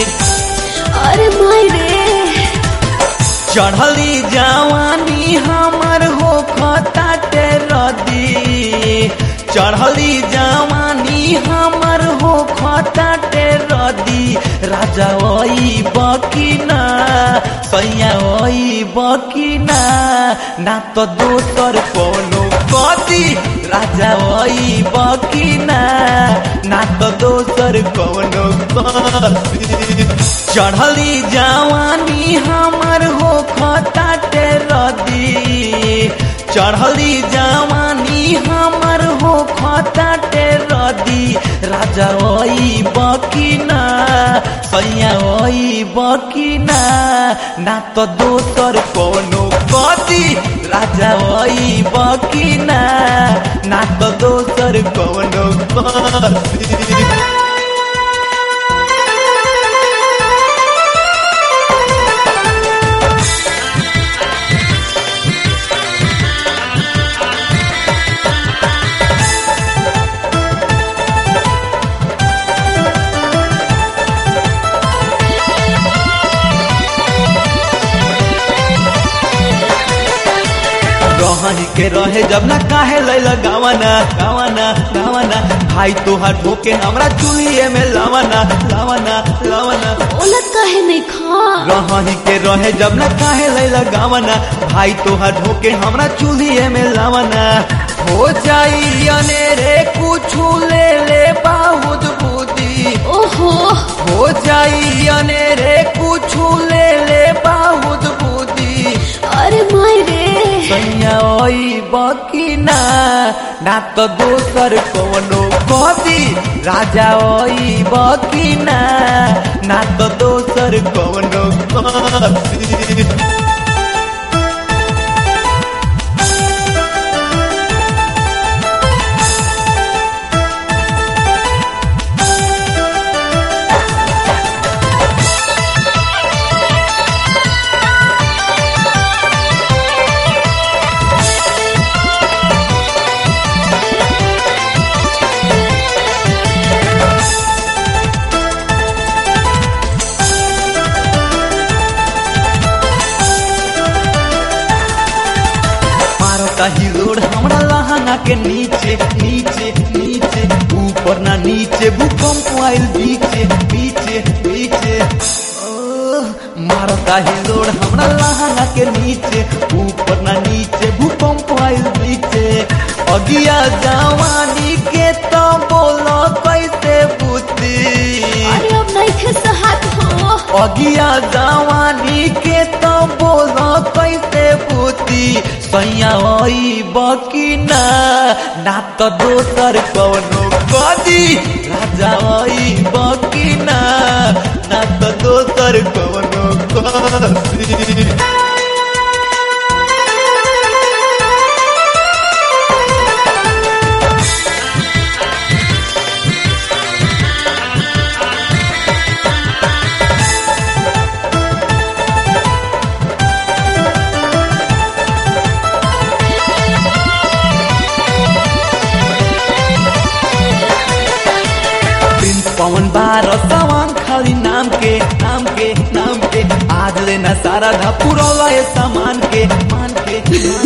अरे माई रे चढ़ली जवानी हमर हो खताटे रदी चढ़ली जवानी हमर हो खताटे रदी राजा ओई बकीना सैया ओई बकीना ना तो दोसर कोनो कदी राजा ओई बकीना ना तो दोसर कोनो कदी चढ़ली जवानी हमर हो खताटे रदी चढ़ली जवानी हमर हो खताटे रदी राजा ओई बकीना सैया ओई बकीना ना तो दोसर कोनो कदी राजा ओई बकीना ना तो दोसर कोनो कदी रही के रहे जब ना काहे लैल गावाना गावाना गावाना भाई तोहार ठोके हमरा चुलिए में लावाना लावाना लावाना ओला काहे नहीं खा रही के रहे जब ना काहे लैल गावाना भाई तोहार ठोके हमरा चुलिए में लावाना हो जाई अनेरे कुछु ले ले बहुत बुद्धि ओहो हो जाई अनेरे कुछु ले ले बहुत बुद्धि अरे माई रे सैया ओई बकीना ना तो दोसर कोनो कदी राजा ओई बकीना ना तो दोसर कोनो कदी मारता हिलोड़ हमरा लहंगा के नीचे नीचे नीचे ऊपर ना नीचे भूकंप आइल बीचे बीचे बीचे ओह, मारता हिलोड़ हमरा लहंगा के नीचे ऊपर ना नीचे भूकंप आइल बीचे अगिया जवानी के तो बोलो कैसे बुद्धि अरे अब नहीं खे सहात हो अगिया जवानी के तो बोलो कैसे बुद्धि सैया ओई बकीना ना तो दोसर कौनो कदी राजा ओई बकीना ना तो दोसर कौनो कदी प्रिंस पवन बारह सवान खाली नाम के नाम के नाम के आज लेना सारा धा पुरौला ये सामान के मान के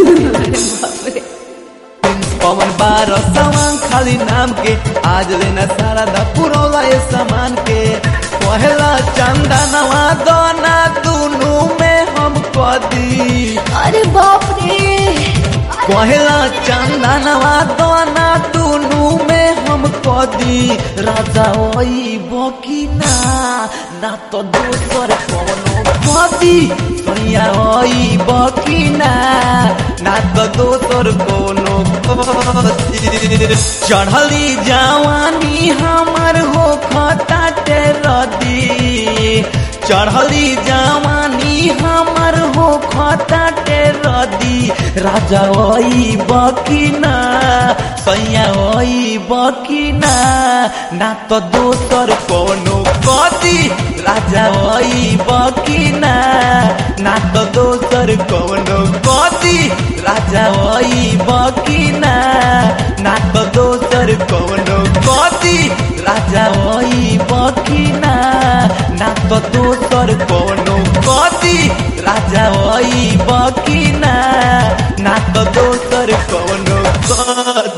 प्रिंस पवन बारह सवान खाली नाम के आज लेना सारा धा पुरौला ये सामान के पहला चंदा नवा दोना दोनों में हम कदी अरे बाप रे पहला चंदनवा दोना दोनों में हम कदी राजा ओई बकीना ना तो दोसर कोनो कदी सैया ओई बकीना ना तो दोसर कोनो कदी चढ़ली जवानी हमर हो खताटे रदी चढ़ली जवानी हमर हो खताटे रदी राजा ओई बकीना सैया ओई बकीना ना तो दोसर कोनो कदी राजा ओई बकीना ना तो दोसर कोनो कदी राजा ओई बकीना ना तो दोसर कोनो कदी राजा ओई बकीना ना तो दोसर कोनो कदी राजा वही बकी ना ना तो दोसर कोनो कदी